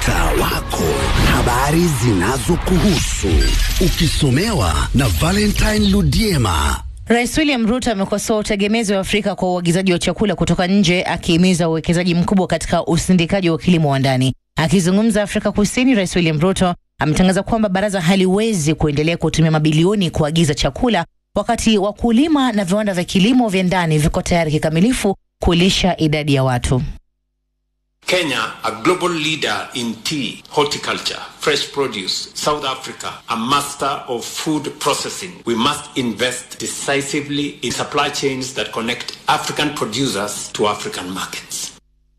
mtaa wako, habari zinazokuhusu ukisomewa na Valentine Ludiema. Rais William Ruto amekosoa utegemezi wa Afrika kwa uagizaji wa chakula kutoka nje, akihimiza uwekezaji mkubwa katika usindikaji wa kilimo wa ndani. Akizungumza Afrika Kusini, Rais William Ruto ametangaza kwamba baraza haliwezi kuendelea kutumia mabilioni kuagiza chakula wakati wakulima na viwanda vya kilimo vya ndani viko tayari kikamilifu kulisha idadi ya watu. Kenya, a global leader in tea, horticulture, fresh produce, South Africa, a master of food processing. We must invest decisively in supply chains that connect African producers to African markets.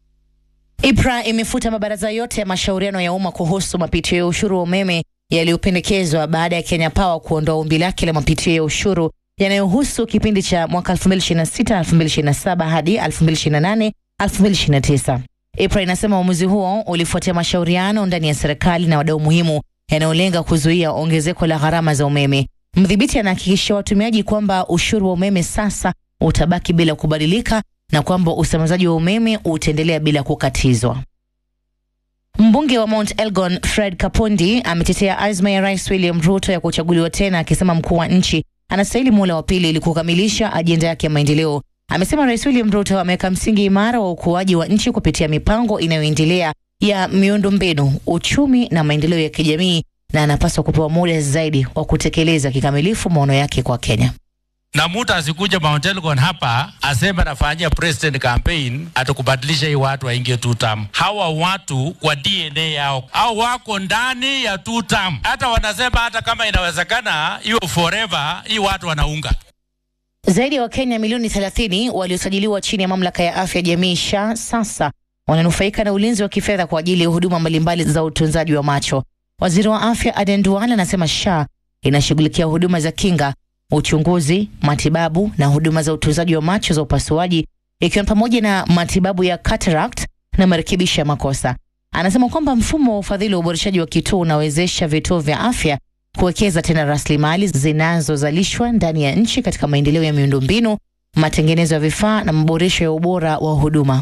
IPRA imefuta mabaraza yote ya mashauriano ya umma kuhusu mapitio ya ushuru wa umeme yaliyopendekezwa baada ya Kenya Power kuondoa ombi lake la mapitio ya ushuru yanayohusu kipindi cha mwaka 2026 2027 hadi 2028 2029. IPRA inasema uamuzi huo ulifuatia mashauriano ndani ya serikali na wadau muhimu yanayolenga kuzuia ongezeko la gharama za umeme. Mdhibiti anahakikishia watumiaji kwamba ushuru wa umeme sasa utabaki bila kubadilika na kwamba usambazaji wa umeme utaendelea bila kukatizwa. Mbunge wa Mount Elgon Fred Kapondi ametetea azma ya Rais William Ruto ya kuchaguliwa tena, akisema mkuu wa nchi anastahili muhula wa pili ili kukamilisha ajenda yake ya maendeleo. Amesema Rais William Ruto ameweka msingi imara wa ukuaji wa nchi kupitia mipango inayoendelea ya miundombinu, uchumi na maendeleo ya kijamii, na anapaswa kupewa muda zaidi wa kutekeleza kikamilifu maono yake kwa Kenya na mtu asikuja Mount Elgon hapa aseme anafanyia president campaign atakubadilisha hii watu waingie two term. Hawa watu kwa DNA yao au wako ndani ya two term, hata wanasema hata kama inawezekana hiyo forever, hii watu wanaunga zaidi ya Wakenya milioni 30 waliosajiliwa chini ya mamlaka ya afya jamii SHA sasa wananufaika na ulinzi wa kifedha kwa ajili ya huduma mbalimbali za utunzaji wa macho. Waziri wa afya Aden Duale anasema SHA inashughulikia huduma za kinga, uchunguzi, matibabu na huduma za utunzaji wa macho za upasuaji, ikiwa ni pamoja na matibabu ya cataract na marekebisho ya makosa. Anasema kwamba mfumo wa ufadhili wa uboreshaji wa kituo unawezesha vituo vya afya kuwekeza tena rasilimali zinazozalishwa ndani ya nchi katika maendeleo ya miundombinu, matengenezo ya vifaa na maboresho ya ubora wa huduma.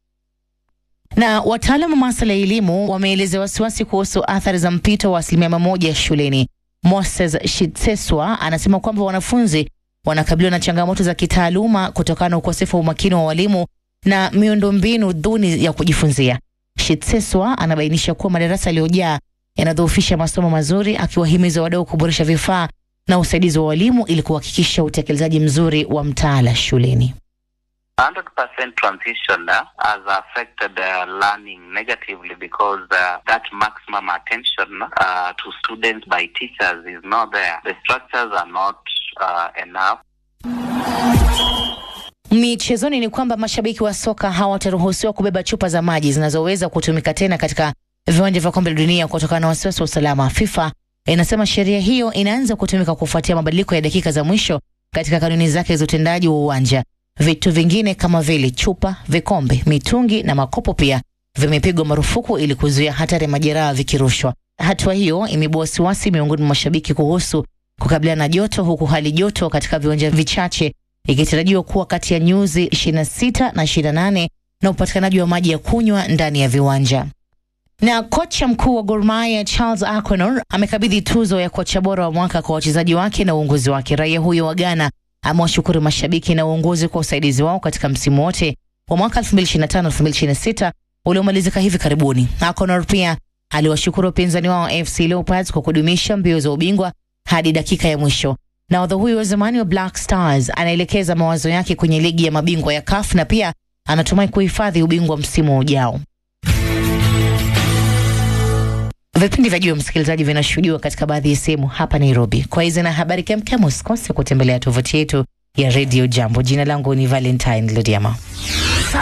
Na wataalamu wa masuala ya elimu wameelezea wasiwasi kuhusu athari za mpito wa asilimia mia moja shuleni. Moses Shitseswa anasema kwamba wanafunzi wanakabiliwa na changamoto za kitaaluma kutokana na ukosefu wa umakini wa walimu na miundombinu duni ya kujifunzia. Shitseswa anabainisha kuwa madarasa yaliyojaa yanadhoofisha masomo mazuri, akiwahimiza wadau kuboresha vifaa na usaidizi wa walimu ili kuhakikisha utekelezaji mzuri wa mtaala shuleni. 100% transition uh, has affected uh, learning negatively because uh, that maximum attention uh, to students by teachers is not there. The structures are not uh, enough. Michezoni ni kwamba mashabiki wa soka hawataruhusiwa kubeba chupa za maji zinazoweza kutumika tena katika viwanja vya kombe la dunia kutokana na wasiwasi wa usalama. FIFA inasema sheria hiyo inaanza kutumika kufuatia mabadiliko ya dakika za mwisho katika kanuni zake za utendaji wa uwanja. Vitu vingine kama vile chupa, vikombe, mitungi na makopo pia vimepigwa marufuku ili kuzuia hatari ya majeraha vikirushwa. Hatua hiyo imeibua wasiwasi miongoni mwa mashabiki kuhusu kukabiliana na joto, huku hali joto katika viwanja vichache ikitarajiwa kuwa kati ya nyuzi 26 na 28 na upatikanaji wa maji ya kunywa ndani ya viwanja. Na kocha mkuu wa Gor Mahia Charles Akonor amekabidhi tuzo ya kocha bora wa mwaka kwa wachezaji wake na uongozi wake. Raia huyo wa Ghana amewashukuru mashabiki na uongozi kwa usaidizi wao katika msimu wote wa mwaka 2025-2026 uliomalizika hivi karibuni. Akonor pia aliwashukuru wapinzani wao FC Leopards kwa kudumisha mbio za ubingwa hadi dakika ya mwisho. Nahodha huyo wa zamani wa Black Stars anaelekeza mawazo yake kwenye ligi ya mabingwa ya CAF na pia anatumai kuhifadhi ubingwa msimu ujao. Vipindi vya juu msikilizaji, vinashuhudiwa katika baadhi ya sehemu hapa Nairobi. Kwa hizi na habari kemkem, usikose kutembelea tovuti yetu ya Radio Jambo. Jina langu ni Valentine Lodiama.